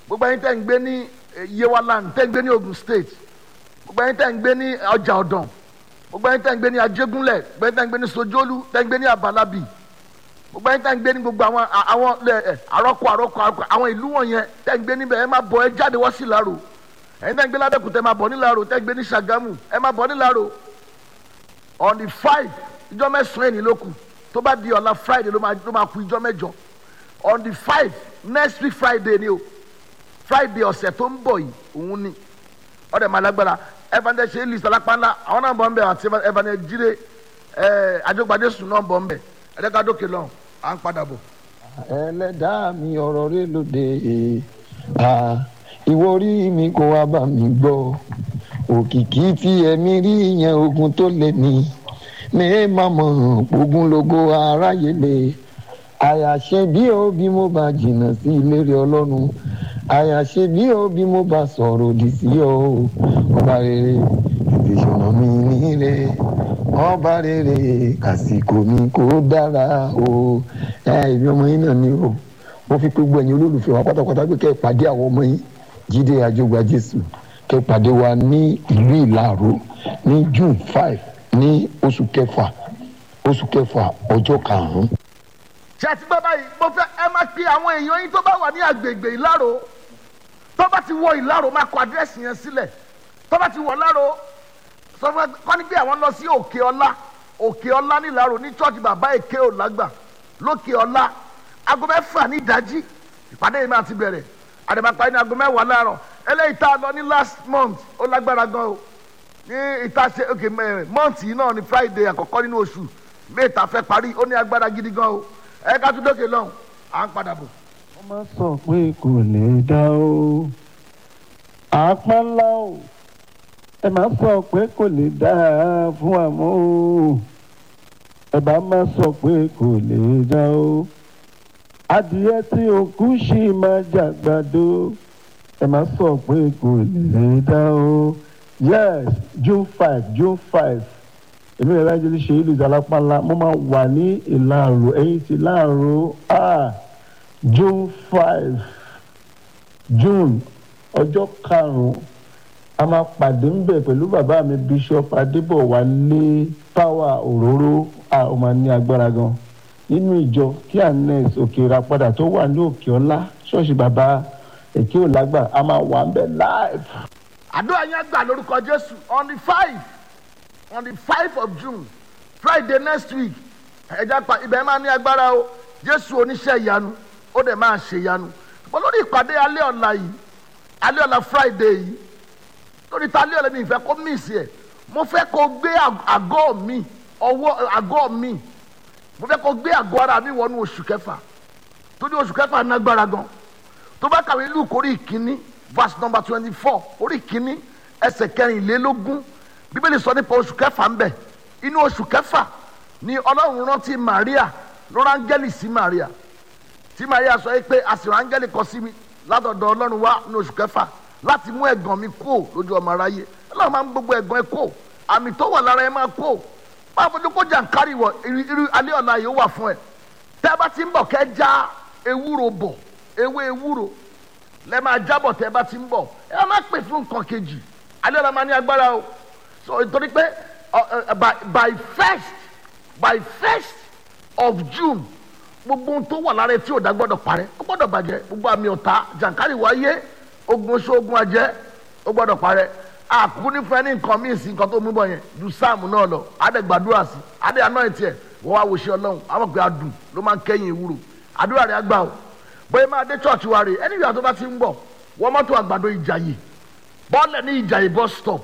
gbogbo ẹ̀yin tẹ́ ń gbé ní eh, yewaland tẹ́ ń gbé ní ogun state gbogbo ẹ̀yin tẹ́ ń gbé ní ọjà ọ̀dàn gbogbo ẹ̀yin tẹ́ ń gbé ní ajégúnlẹ̀ gbogbo ẹ̀yin tẹ́ ń gbé ní sojolu tẹ́ ń gbé ní abalabi gbogbo ẹ̀yin tẹ́ ń gbé ní gbogbo àwọn a- àwọn ẹ, ẹ, àrọ́kọ àrọ́kọ àrọ́kọ àwọn ìlú wọ̀nyẹn tẹ́ ń gbé níbẹ̀ ẹ má bọ̀ ẹ jáde wá sí ìlàrò ẹ̀yin tẹ́ ń gbé lábẹ́kúta ẹ má bọ̀ nílàrò tẹ́ ń gbé ní sàgámù ẹ má bọ̀ nílàrò on the five ìjọ mẹ́sàn-án ẹni ló kù tó bá di ọ̀la friday ló máa ló máa kù ìjọ mẹ́jọ on the five next week friday ni o friday ọ̀sẹ̀ tó ń bọ̀ yìí òun ni ọ̀dẹ̀ máa lágbára evangelist ṣe list alápánlá àwọn náà bọ̀ ń bẹ̀ àti evangelist jíre ẹ̀ àjọgbadé sùn náà bọ̀ ń bẹ̀ ẹ̀dẹ́gbàdókè lọ́hùn à ń padà bọ̀. ẹlẹ́dàá mi ọ̀rọ̀ rẹ lóde à ìwọ orí mi kò wá bá mi gbọ́ òkìkí tí ẹ̀mí rí yẹn ogun tó lé ní mi má mọ̀ ogun logo aráyé lè àyàṣe bí ó bí mo bá jìnnà sí ìlérí ọlọ́run àyàṣe bí ó bí mo bá sọ̀rọ̀ òdì sí ọ ọba rere tètè ṣọ̀nà mi níre ọba rere àsìkò mi kò dára o ẹ ìbí ọmọ yín náà ni o mo fi pé gbogbo ẹ̀yin olólùfẹ́ wa pátápátá pé kẹ́ ẹ pàdé àwọn ọmọ yín jíde àjọgbà jésù kẹ́ ẹ pàdé wa ní ìlú ìlàró ní june five ní oṣù kẹfà oṣù kẹfà ọjọ́ karùn-ún. ṣe àti bàbá yìí mo fẹ́ ẹ máa pe àwọn èèyàn yín tó bá wà ní agbègbè ìlàrò tó bá ti wọ ìlàrò máa kọ àdírẹ́sì yẹn sílẹ̀ tó bá ti wọ ìlàrò sọ fún ẹ kọ́ ni bí àwọn lọ sí òkè ọlá òkè ọlá ní ìlàrò ní church bàbá èké òlágbà lókè ọlá aago mẹ́fà ní ìdájí ìpàdé yìí máa ti bẹ̀rẹ̀ àdèmàpá ní aago mẹ́wàá láàárọ̀ eléyìí tá a lọ ní last month ó lágbára gan o ní ìta ṣe ok month yìí náà ní friday àkọ́kọ́ nínú oṣù mẹ́ta fẹ́ parí ó ní agbára gidi gan o ẹ ká tún dókè lọ́hùn à ń padà bọ̀. wọ́n máa sọ pé kò lè dá o àpá ńlá o ẹ máa sọ pé kò lè dá fún àmọ́ o ẹ bá máa sọ pé kò lè dá o adìyẹ tí òkú ṣì máa jàgbàdo ẹ máa sọ pé kò lè dá o yes june five june five èmi rẹ̀ láti ṣe ìlú ìdálápàlà mo máa wà ní ìlàrò ẹ̀yìn ti láàrò ah june five june ọjọ́ karùn-ún a máa pàdé ń bẹ̀ pẹ̀lú bàbá mi bishop adébọ̀wálé power òróró a ó máa ní agbára gan nínú ìjọ kí anes òkèèrà padà tó wà ní òkè ọlá ṣọ́ọ̀ṣì bàbá èké òlágbà a máa wà ń bẹ̀ live. àdúrà yẹn gbà lórúkọ jésù on the five on the five of june friday next week ẹja pa ibẹ̀ máa ní agbára o jésù oníṣẹ́ ìyanu ó dẹ̀ máa ṣe ìyanu ṣùgbọ́n lórí ìpàdé alẹ́ ọ̀la yìí alẹ́ ọ̀la friday yìí lórí ta alẹ́ ọ̀la mi ìfẹ́ kó miss ẹ̀ mo fẹ́ kó gbé àgọ́ mi ọwọ́ àgọ́ mi mo fẹ́ kó gbé àgọ́ ara mi wọnú oṣù kẹfà torí oṣù kẹfà nágbára gan tó bá kàwé luke orí ìkíní verse number twenty four orí ìkíní ẹsẹ̀ kẹrìnlélógún bíbélì sọ nípa oṣù kẹfà ń bẹ inú oṣù kẹfà ni ọlọ́run rántí maria ló rángẹ́lì sí maria tí maria sọ yìí pé àsìrò áńgẹ́lì kọ sí mi látọ̀dọ̀ ọlọ́run wá ní oṣù kẹfà láti mú ẹ̀gàn mi kó lójú ọmọ aráyé ọlọ́run máa ń gbogbo ẹ̀gàn ẹ kó àmì tó wà lára ẹ máa kó máa fojú kó jàǹkárì wọ irú alẹ́ ọ̀la yìí ó wà fún ẹ tẹ́ ẹ bá ti ń bọ̀ kẹ́ já ewúro bọ̀ ewé ewúro lẹ́ máa jábọ̀ tẹ́ ẹ bá ti ń bọ̀ ẹ má pè fún nǹkan kejì alẹ́ ọ̀la máa ní agbára o so nítorí pé by by first by first of june gbogbo ohun tó wà lára ẹ tí ò dá gbọ́dọ̀ parẹ́ ó gbọ́dọ̀ bàjẹ́ gbogbo àmì ọ̀tá jàǹkárì wáyé ogun oṣù ogun ajẹ́ ó gbọ́dọ̀ parẹ́ àkúkú ní fún ẹ ní nǹkan míì sí nǹkan tó mú bọ̀ yẹn ju sáàmù náà lọ adẹ gbàdúrà sí adẹ aná ẹ tiẹ wọ́n wá wòṣẹ́ ọlọ́run àwọn pé adùn ló máa ń kẹ́yìn ìwúrò àdúrà rẹ̀ àgbà o bóyá máa dé church wa rè ẹni ìyá tó bá ti ń bọ̀ wọ́n mọ́tò àgbàdo ìjàyè bọ́ọ̀lẹ̀ ní ìjàyè bus stop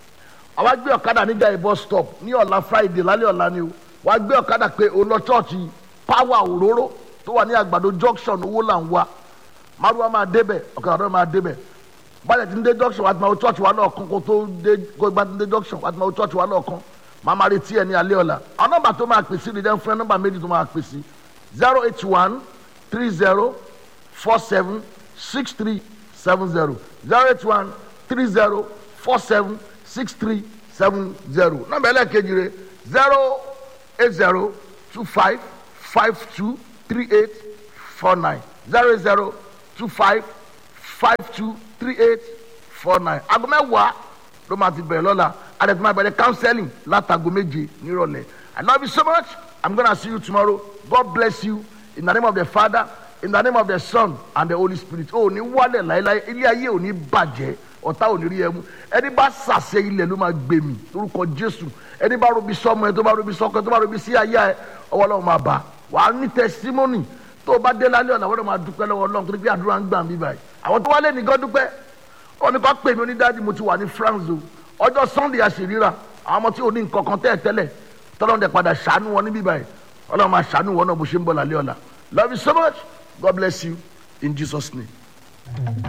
àwa gbé ọ̀kadà ní ìjàyè bus stop ní ọ̀la friday lálẹ́ ọ̀la ni o wàá gbé ọ̀kadà pé òun lọ church power òróró tó wà ní àgbàdo junction owó là ń wá márùwá máa débẹ̀ ọ̀kadà náà máa débẹ̀ báyìí ti ń dé junction wàá ti máa wo church wa náà kan kó tó dé kó gbá ti ń dé junction wàá ti máa wo church wa náà kan máa máa retí ẹ ní alẹ́ ọ̀la àwọn nọ́mbà tó máa pèsè ní dẹ́n fún ẹ nọ́mbà méjì tó máa pèsè zero eight one three zero four seven six three seven zero zero eight one three zero four seven six three seven zero nọ́mbà ẹlẹ́ẹ̀kejì rẹ̀ zero eight zero two five five two three eight four nine zero zero two five five two three eight four nine aago mẹ́wàá ló máa ti bẹ̀rẹ̀ lọ́la àdètò máa bẹ̀rẹ̀ counseling látago méje nírọ̀lẹ́ I love you so much I'm gonna see you tomorrow God bless you in the name of the Father in the name of the Son and the Holy Spirit o ò ní wálẹ̀ láéláé ilé ayé ò ní bàjẹ́ ọ̀tá ò ní rí ẹmu ẹni bá sàṣẹ ilẹ̀ ló máa gbé mi lórúkọ Jésù ẹni bá robi sọmọ ẹ tó bá robi sọkọ ẹ tó bá robi sí ayé ẹ ọwọ́ Ọlọ́run máa bá wàá ní testimony tó o bá dé lálẹ́ ọ̀nà àwọn ọ̀nà máa dúpẹ́ lọ́wọ́ Ọlọ́run torí pé àdúrà ń gbà mí báyìí àwọn tó wálé nìkan dúpẹ́ ó ní kó pè mí onídàájú mo ti wà ní France o ọjọ́ Sunday àṣìríra àwọn ọmọ tí ò ní nǹkan kan tẹ́ẹ̀ tẹ́lẹ̀ tọ́lọ́run dẹ̀ padà ṣàánú wọn níbí báyìí Ọlọ́run máa ṣàánú wọn náà bó ṣe ń bọ̀ lálẹ́ ọ̀la love you so much God bless you in Jesus name.